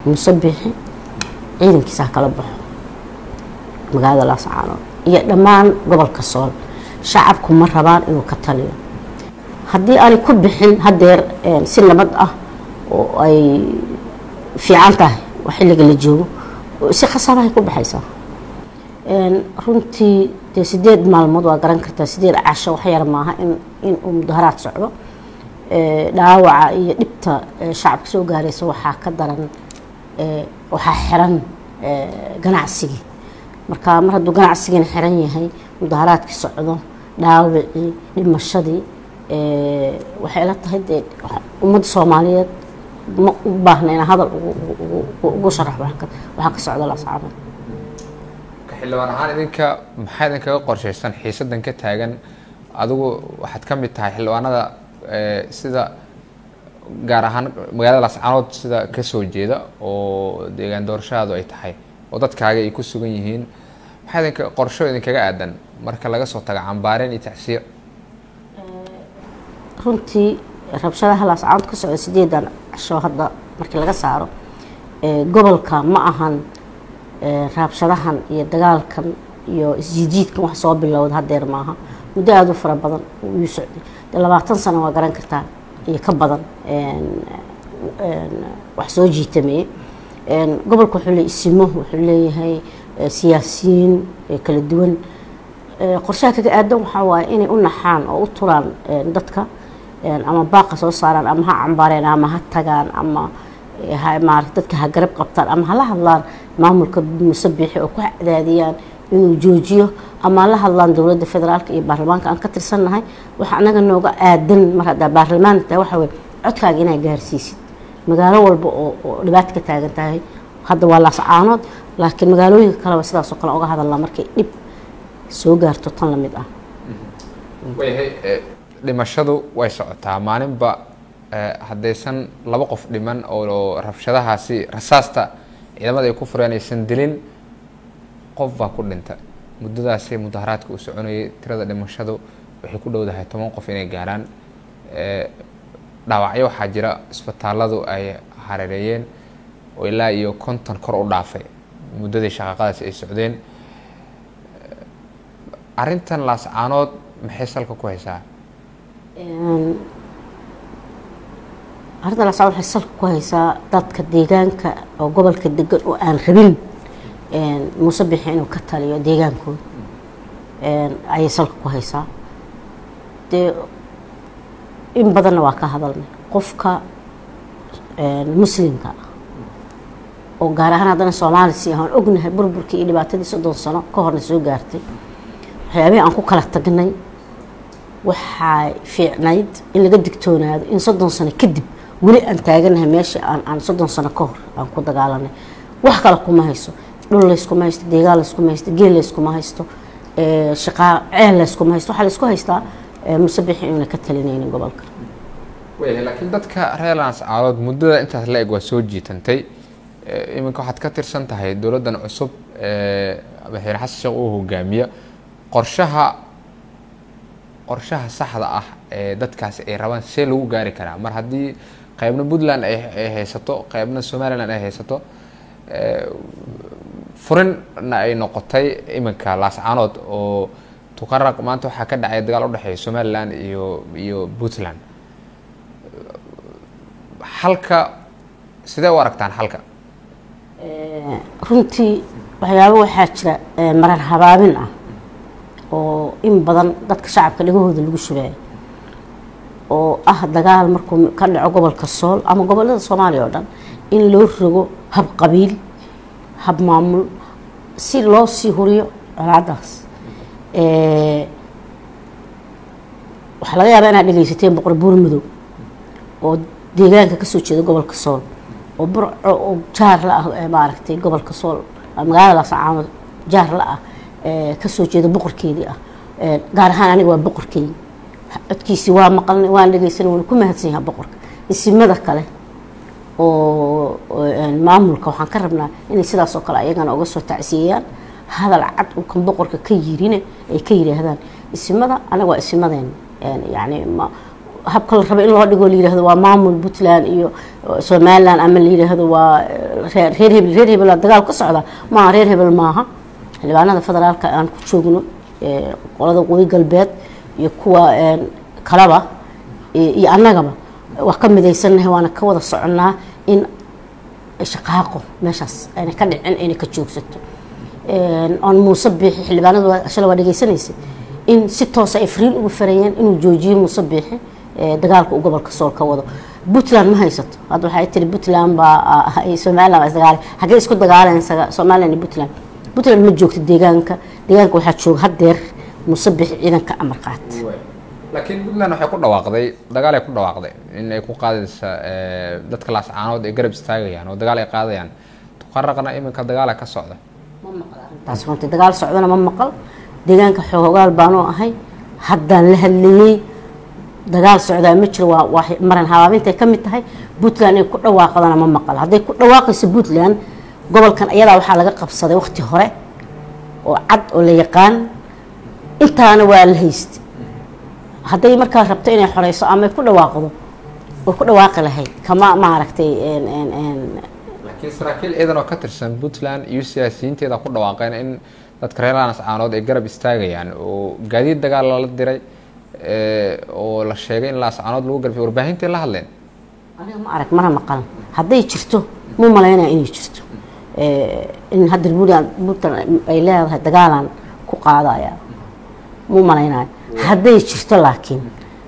muuse bixi ciidankiisa ha kala baxo magaalada laascaanood iyo dhammaan gobolka sool shacabku ma rabaan inuu ka taliyo haddii aanay ku bixin hadeer si nabad ah oo ay fiican tahay waa xilliga la joogo si khasaarahay ku baxaysaa runtii dee sideed maalmood waa garan kartaa sideed casho wax yar maaha in uu mudaharaad socdo dhaawaca iyo dhibta shacabka soo gaaraysa waxaa ka daran waxaa xiran ganacsigii marka mar hadduu ganacsigiina xiran yahay mudaharaadkii socdo dhaawacii dhimashadii waxay ila tahay dee ummadda soomaaliyeed ma u baahna inaa hadal ugu sharax waxaa ka socda laascaanood xildhibaan ahaan idinka maxaa idinkaga qorshaysan xiisadan ka taagan adigu waxaad ka mid tahay xildhibaanada sida gaar ahaan magaalada laascaanood sida kasoo jeeda oo deegaan doorashadaadu ay tahay oo dadkaaga ay ku sugan yihiin maxaa idinka qorsho idinkaga aadan marka laga soo tago cambaareen iyo tacsiyo runtii rabshadaha laascaanood ka socda sideedan casho hadda markii laga saaro gobolka ma ahan raabshadahan iyo dagaalkan iyo isjiidjiidkan wax soo bilowda hadeer maaha muddo aada u fara badan uu socday de labaatan sano waa garan kartaa iyo ka badan wax soo jiitameeye gobolka wuxuu le isimo wuxuu leeyahay siyaasiyiin kala duwan qorshaha kaga aadan waxaa waaye inay u naxaan oo u turaan dadka ama baaqa soo saaraan ama ha cambaareen ama ha tagaan ama maarata dadka ha garab qabtaan ama hala hadlaan maamulka musabiixi oo ku cadaadiyaan inuu joojiyo ama la hadlaan dowladda federaalka iyo baarlamaanka aan ka tirsannahay waxa anaga nooga aadan mar haddaa baarlamaan tahay waxa weye codkaaga inaa gaarsiisid magaalo walba oo dhibaato ka taagan tahay hadda waa laascaanood laakiin magaalooyinka kaleba sidaasoo kale oga hadalnaa markay dhib soo gaarto tan lamid ah wayahay dhimashadu way socotaa maalinba haddaysan laba qof dhiman oo rabshadahaasi rasaasta ciidamada ay ku fureen aysan dilin qof baa ku dhinta muddadaasi mudaharaadka uu soconayay tirada dhimashadu waxay ku dhowdahay toban qof inay gaaraan dhaawacyo waxaa jira isbitaaladu ay hareereeyeen oo ilaa iyo konton kor u dhaafay muddadii shaqaaqadaasi ay socdeen arrintan laascaanood maxay salka ku haysaa arrinta laascaanood waxay salka ku haysaa dadka deegaanka oo gobolka degan oo aan rabin muuse bixi inuu ka taliyo deegaankooda ayay salka ku haysaa dee in badanna waa ka hadalnay qofka muslimka ah oo gaar ahaan haddana soomaali si aan ognahay burburkii iyo dhibaatadii soddon sano ka horna soo gaartay waxyaabihii aan ku kala tagnay waxay fiicnayd in laga digtoonaado in soddon sano kadib weli aan taaganahay meesha aan aan soddon sano ka hor aan ku dagaalanay wax kale kuma hayso dhul layskuma haysto deegaan layskuma haysto geel layskuma haysto shaqaa ceel layskuma haysto waxaa laysku haystaa musabixi inuuna ka talinaynin gobolka wayahay laakiin dadka reer laascaanood muddada intaas la eg waa soo jiitantay iminka waxaad ka tirsan tahay dowladdan cusub madaxweyne xasan sheekh uu hogaamiya qorshaha qorshaha saxda ah ee dadkaasi ay rabaan see lagu gaari karaa mar haddii qeybna puntland ay haysato qeybna somaliland ay haysato furinna ay noqotay iminka laascaanood oo tuqaraq maanta waxaa ka dhacay dagaal udhexeeya somaliland iyo iyo puntland xalka sidee u aragtaan xalka runtii waxyaabo waxaa jira marar habaabin ah oo in badan dadka shacabka dhagahooda lagu shubayo oo ah dagaal markuu ka dhaco gobolka sool ama gobolada soomaaliya oo dhan in loo rogo hab qabiil hab maamul si loo sii huriyo colaadaas waxaa laga yaabaa inaad dhegeysateen boqor buur madow oo deegaanka kasoo jeeda gobolka sool oo burco oo jaar la ah maaragtay gobolka sool magaalada laascaanood jaar la ah kasoo jeeda boqorkeedii ah gaar ahaan aniga waa boqorkeydii codkiisii waa maqalnay waan dhegeysanay waana ku mahadsan yaha boqorka isimada kale oo maamulka waxaan ka rabnaa inay sidaas oo kale ayagana uga soo tacsiyeeyaan hadal cad uu kan boqorka ka yirine ay ka yidhaahdaan isimada anaga waa isimadeen yani ma habka la rabo in loo dhigo la yidhaahdo waa maamul puntland iyo somaliland ama la yidhaahdo waa reer reer hebel reer hebel dagaal ka socda maaha reer hebel maaha xildhibaanada federaalka aan ku joogno qolada waqooyi galbeed iyo kuwa kalaba iyo annagaba waa ka midaysannahay waana ka wada soconnaa in shaqaaqo meeshaas ayna ka dhicin ayna ka joogsato oon muuse biixi xildhibaanadu shala waa dhegeysanaysa in si toosa ay fariin ugu farayeen inuu joojiyo muuse biixi dagaalka uu gobolka sool ka wado puntland ma haysato hadda waxay tiri puntland baa somaliland baa isdagaale hagee isku dagaaleen somaliland iyo puntland puntland ma joogto deegaanka deegaanka waxaa jooga haddeer muuse biixi ciidanka amar qaat laakiin puntland waxay ku dhawaaqday dagaal ay ku dhawaaqday in ay ku qaadaysa dadka laascaanood ay garab istaagayaan oo dagaal ay qaadayaan tuqaraqna iminka dagaala ka socda taas runtii dagaal socdana ma maqal deegaanka xoogaal baanoo ahay haddaan la hadlayey dagaal socdaa ma jiro waa waa maran habaabintay ka mid tahay puntland inay ku dhawaaqdana ma maqal hadday ku dhawaaqayso puntland gobolkan ayadaa waxaa laga qabsaday waqti hore oo cad oo la yaqaan intaana waa la haystay hadday markaa rabto inay xoreyso ama ku dhawaaqdo way ku dhawaaqi lahayd kama maaragtay laakiin saraakiil ciidan oo ka tirsan puntland iyo siyaasiyiinteeda ku dhawaaqeen in dadka reer laascaanood ay garab istaagayaan oo gaadiid dagaal lala diray oo la sheegay in laascaanood lagu garbiyo warbaahintai la hadleen aniga ma arag mana maqalan hadday jirto mu malaynaya inay jirto in hadda puntland puntland ay leedahay dagaalaan ku qaadaya mu malaynayo hadday jirto laakiin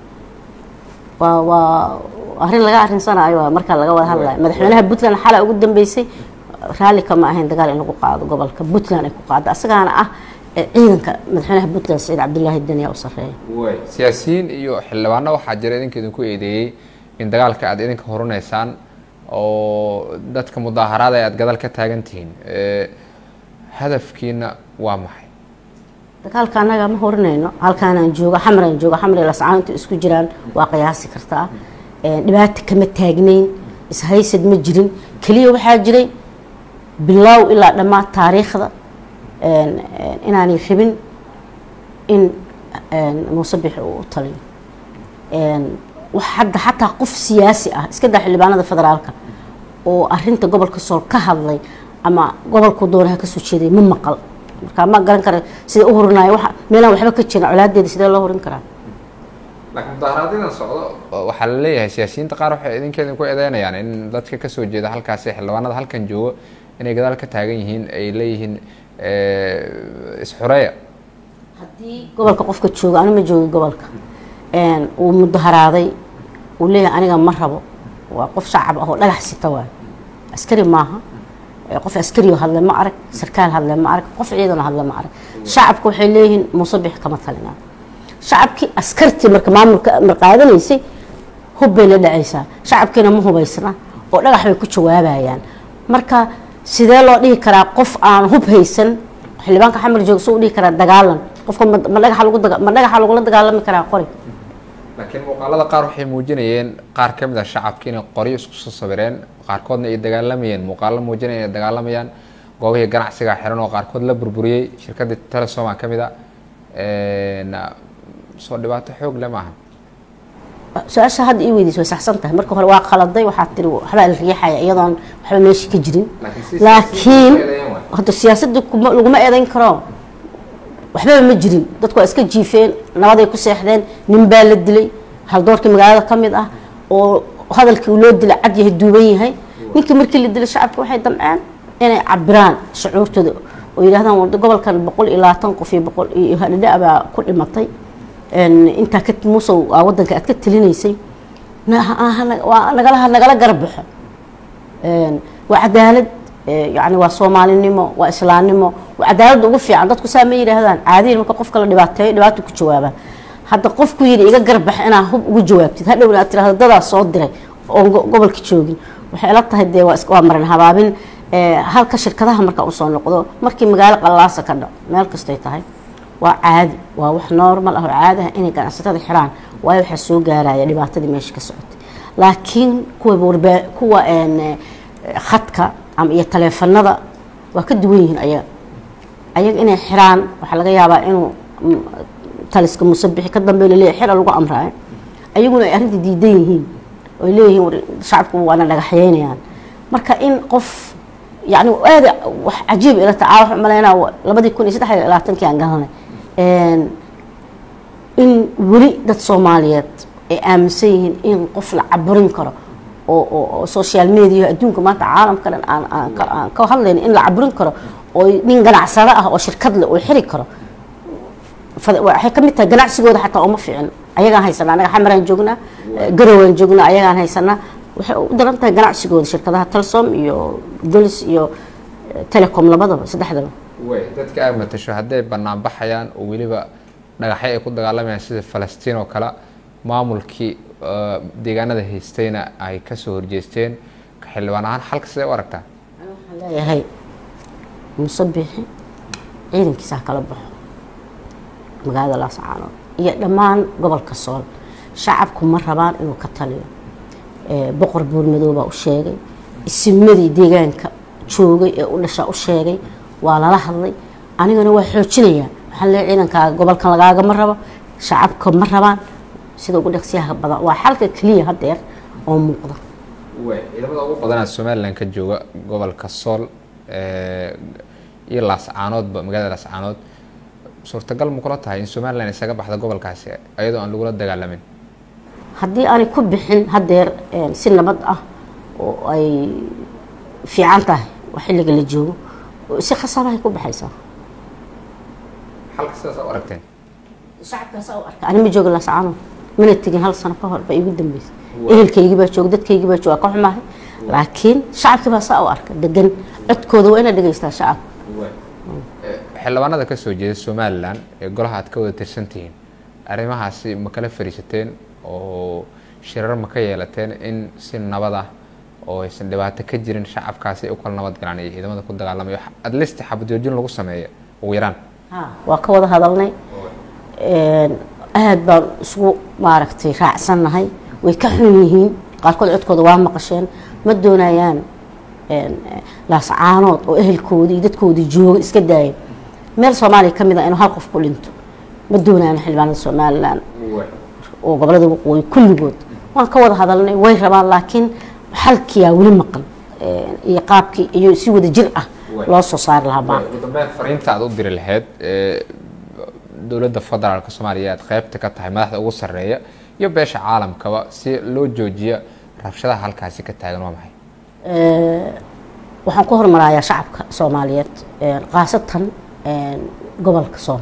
waa waa arrin laga arinsanayo markaa laga wada hadlayo madaxweynaha puntland xalay ugu dambeysay raalli kama ahayn dagaal in lagu qaado gobolka puntland ay ku qaado asagaana ah ciidanka madaxweynaha puntland saciid cabdillaahi daniya u sareeya siyaasiyiin iyo xildhibaano waxaa jira idinka idinku eedeeyey in dagaalka aad idinka horunaysaan oo dadka mudaaharaada aad gadaal ka taagan tihiin hadafkiina waa maxay dagaalka annaga ma horinayno halkaanaan jooga xamraan jooga xamri lascaantu isku jiraan waa qiyaasi kartaa dhibaata kama taagnayn ishaysad ma jirin keliya waxaa jiray bilaaw ilaa dhammaad taariikhda inaanay rabin in muuse bixi uu u taliyo hadda xataa qof siyaasi ah iska daa xildhibaanada federaalka oo arinta gobolka sool ka hadlay ama gobolku doonaha kasoo jeeday ma maqal markaa ma garan kara sida u horinayo wa meelaan waxba ka jirin colaadeeda sidee loo horin karaa laakiin mudaharaadyada socdo waxaa la leeyahay siyaasiyiinta qaar waxay idinka idinku eedeynayaan in dadka kasoo jeeda halkaasi xildhibaanada halkan joogo inay gadaal ka taagan yihiin ay leeyihiin isxureeya haddii gobolka qofka jooga anu ma joogi gobolka uu mudaharaaday uu leeyahay aniga ma rabo waa qof shacab ah oo dhagax sita waay askari maaha qof askarioo hadle ma arag sarkaal hadle ma arag qof ciidanoo hadle ma arag shacabka waxay leeyihiin muuse bix kama talinaa shacabkii askartii marka maamulka amar qaadanaysay hub bay la dhacaysaa shacabkiina ma hubaysna oo dhagax bay ku jawaabayaan marka sidee loo dhihi karaa qof aan hub haysan xildhibaanka xamar joog suu dhihi karaa dagaalan qofka ma dhagaxa lagu ma dhagaxa lagula dagaalami karaa qori laakiin muuqaalada qaar waxay muujinayeen qaar ka mid a shacabki inay qoryo isku soo sawireen qaarkoodna ay dagaalamayeen muuqaalo muujinaya inay dagaalamayaan goobihii ganacsiga xiran oo qaarkood la burburiyey shirkadii telesoma ka mid a soo dhibaato xoog le maaha su-aasha hadda ii weydiis way saxsan tahay marka hore waa khaladay waxaa tiri waxbaa la riixaya iyadoon waxba meesha ka jirin laakiin hadda siyaasadda laguma eedayn karo waxbaba ma jirin dadku waa iska jiifeen nabaday ku seexdeen nin baa la dilay haldoorkii magaalada ka mid ah oo hadalkii uu loo dilay cad yahay duuban yahay ninkii markii la dilay shacabka waxay damceen inay cabiraan shucuurtooda oo yidhahdaan gobolkan boqol iyo labaatan qof iyo boqol iyo hadhadha baa ku dhimatay intaa ka muusow wadanka aad ka telinaysay nagala nagala garab baxo waa cadaalad yani waa soomaalinimo waa islaamnimo waa cadaaladda ugu fiican dadku saa ma yidhaahdaan caadiyan marka qofka la dhibaateeyo dhibaata ku jawaabaa hadda qofku yidhi iga garbax inaa hub ugu jawaabtid hadhowna aad tirahdo dadaa soo diray oon gobolka joogin waxay ila tahay dee waa maran habaabin halka shirkadaha marka usoo noqdo markii magaalo qallaasa ka dhaco meel kastoy tahay waa caadi waa wax normal ah oo caadi ah inay ganacsatada xiraan waayo waxaa soo gaaraya dhibaatadii meesha ka socotay laakiin kuwa warba kuwa khadka ama iyo taleefanada waa ka duwan yihiin ayaga ayaga inay xiraan waxaa laga yaabaa inuu taliska musabixi ka dambe laleeyahy xira lagu amraayo ayaguna ay arrinta diidan yihiin oy leeyihiin war shacabku waana dhagaxyeynayaan marka in qof yani aada wax cajiib ila taca waxaan malaynaa labadii kun iyo saddex iyo labaatankii aan galanay in weli dad soomaaliyeed ay aaminsan yihiin in qof la caburin karo oo oo social media adduunka maanta caalamka dhan aan aan ka aan ka hadlayno in la caburin karo oo nin ganacsado ah oo shirkad leh oo xiri karo waxay ka mid tahay ganacsigooda xataa uma fiicin ayagaan haysanaa anaga xamaraan joognaa garowaan joognaa ayagaan haysanaa waxay u daran tahay ganacsigooda shirkadaha telsom iyo dolis iyo telecom labadaba saddexdaba way dadka aad matasho hadday bannaan baxayaan oo weliba dhagaxyo ay ku dagaalamayaan sida falastiin oo kale maamulkii deegaanada haystayna ay kasoo horjeesteen ka xildhibaan ahaan xalka sidee u aragtaa waxaan leeyahay musabixi ciidankiisa ha kala baxo magaalada laascaanood iyo dhammaan gobolka sool shacabku ma rabaan inuu ka taliyo boqor buurmadoow baa u sheegay isimadii deegaanka joogay ee u dhashaa u sheegay waa lala hadlay anigana waa xoojinayaa waxaan leeyahay ciidankaaga gobolkan lagaaga ma rabo shacabka ma rabaan sida ugu dhaqsiyaha badan waa xalka keliya hadeer oo muuqda ciidamada ugu badanaa somalilan ka jooga gobolka sool iyo laascaanoodba magaalada laascaanood suurtagal ma kula tahay in somalilan isaga baxda gobolkaasi iyadoo aan lagula dagaalamin haddii aanay ku bixin hadeer si nabad ah oo ay fiican tahay waa xilliga la joogo si khasaarahay ku baxaysaa xalka sidaas u aragteen shacabkaas u arka ani ma jooga laascaanood mana tegin hal sano ka hor ba igu dambeysay ehelkaygii baa jooga dadkaygii baa jooga ka xumahay laakiin shacabkii baa saa u arka degan codkooda waa inaad dhegaystaa shacabka xildhibaanada ka soo jeeda somalilan ee golaha aad ka wada tirsan tihiin arrimahaasi ma kala fariisateen oo shirar ma ka yeelateen in si nabad ah oo aysan dhibaato ka jirin shacabkaasi ay u kala nabad galaan iyo ciidamada ku dagaalamayo adlist xabadjoojin lagu sameeyo ugu yaraan waa ka wada hadalnay aad baan isugu maaragtay raacsannahay way ka xun yihiin qaarkood codkooda waa maqasheen ma doonayaan laascaanood oo ehelkoodii iyo dadkoodii jooga iska daaya meel soomaaliya ka mid a inuu hal qof ku dhinto ma doonayaan xildhibaanada somalilan oo gobolada waqooyi kulligood waan ka wada hadalnay way rabaan laakiin xalkiyaa weli maqan iyo qaabkii iyo si wada jir ah loo soo saari lahaa baa ugu dambeyn fariinta aad u diri lahayd dowladda federaalka soomaaliya aad qaybta ka tahay madaxda ugu sarreeya iyo beesha caalamkaba si loo joojiyo rabshadaha halkaasi ka taagan waa maxay waxaan ku hormarayaa shacabka soomaaliyeed khaasatan gobolka soom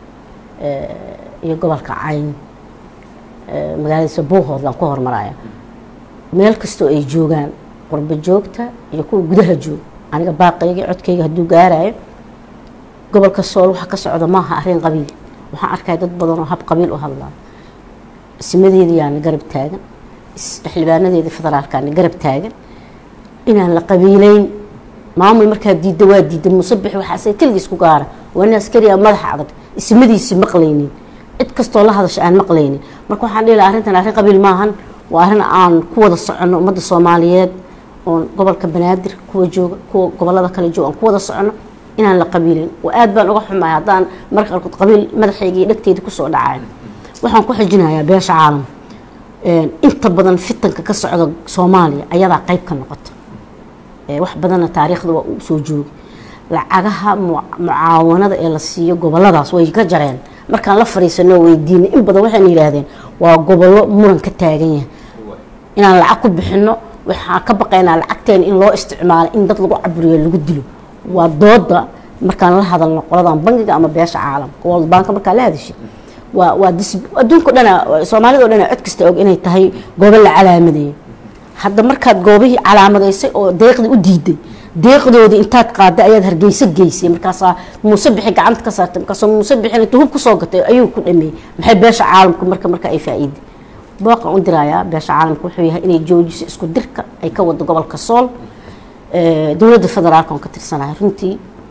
iyo gobolka cayn magaaladiisa buuhoodlaan ku hormaraya meel kastoo ay joogaan qurbo joogta iyo kuwa gudaha jooga aniga baaqayga codkayga hadduu gaarayo gobolka sool waxa ka socda maaha arrin qabiil waxaan arkaya dad badan oo hab qabiil u hadlaa isimadeediyaana garab taagan xildhibaanadeeda federaalkaana garab taagan inaan la qabiileyn maamul markaa diidda waa diidda musabix waxaase keligiis ku gaara waa nin askariya madaxa adag ismadiisi maqlaynin cid kastoo la hadasha aan maqlaynin marka waxaan dhihi laha arrintan arrin qabiil maahan waa arrin aan ku wada soconno ummadda soomaaliyeed oon gobolka banaadir kuwa jooga kuwa gobolada kale jooga aan ku wada soconno inaan la qabiilin oo aad baan uga xumahay haddaan marka qaarkood qabiil madaxayga iyo dhegteyda kusoo dhacay waxaan ku xijinayaa beesha caalamka inta badan fitanka ka socda soomaaliya ayadaa qayb ka noqota wax badanna taariikhda waa uu soo joogi lacagaha mucaawanada ee la siiyo goboladaas way ka jareen markaan la fariisano weydiinay in badan waxayna yidhaahdeen waa gobollo muran ka taagan yahay inaan lacag ku bixino waxaan ka baqaynaa lacagteena in loo isticmaalo in dad lagu caburiyo lagu dilo waa dooda markaan la hadalno qoladan bangiga ama beesha caalamka world bank markaa la hadashay waa waa adduunka o dhana soomaalida o dhana cod kasta og inay tahay goobo la calaamadeeyo hadda markaad goobihii calaamadaysay oo deeqdii u diiday deeqdoodii intaad qaaday ayaad hargeyso geysay markaasaa muuse bixi gacanta ka saartay markaasoo muuse bixin intuu hub kusoo gatay ayuu ku dhameeyey maxay beesha caalamka marka marka ay faa'iiday booqan u dirayaa beesha caalamka wuxuu yahay inay joojiso isku dirka ay ka wado gobolka sool dowladda federaalka on ka tirsanahay runtii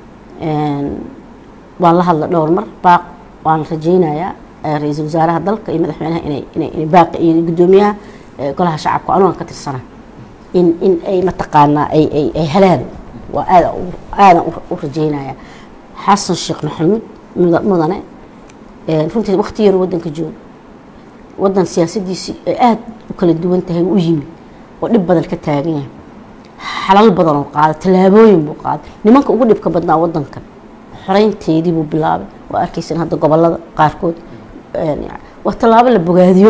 waan la hadla dhowr mar baaq waan rajaynayaa ra-iisul wasaaraha dalka iyo madaxweynaha inay inay inay baaqi iyo guddoomiyaha golaha shacabka anugan ka tirsana in in ay mataqaanaa ay ay ay helaan waa aada aadan u rajaynaya xasan sheekh maxamuud mudane runtii waqti yar waddanka jooga wadan siyaasadiisii ay aada u kala duwan tahay u yimi oo dhib badan ka taagan yahay xalal badan oo qaaday tallaabooyin buu qaaday nimanka ugu dhibka badnaa wadankan xoreynteedii buu bilaabay waa arkaysan hadda gobolada qaarkood waa tallaabo la bogaadiyo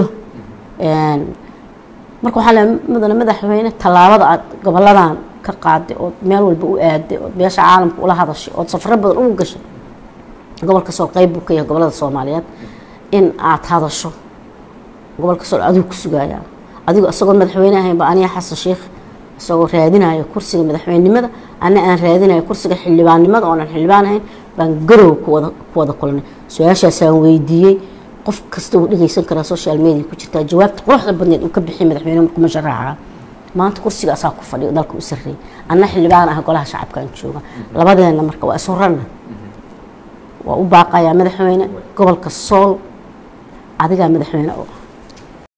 marka waxaa le mudane madaxweyne tallaabada aad goboladan ka qaaday ood meel walba u aaday ood beesha caalamka ula hadashay ood safro badan ugu gashay gobolka sool qeyb buu ka yahay gobolada soomaaliyeed in aad hadasho gobolka sool adigu ku sugaaya adigo isagoo madaxweyne ahaynba aniga xasan sheikh isagoo raadinayo kursiga madaxweynenimada ana aan raadinayo kursiga xildhibaannimada oonan xildhibaan ahayn baan garow kuwada ku wada kulanay su-aashaasaan weydiiyey qof kasta uu dhegeysan karaa social media ku jirtaa jawaabta quruxda badneed uu ka bixiyay madaxweyne markuu masharaxa maanta kursiga asaa ku fadhiyo dalka u sarreeyay anna xildhibaan ah golaha shacabkaan jooga labadeena marka waa isu ranna waa u baaqayaa madaxweyne gobolka sool adigaa madaxweyne oo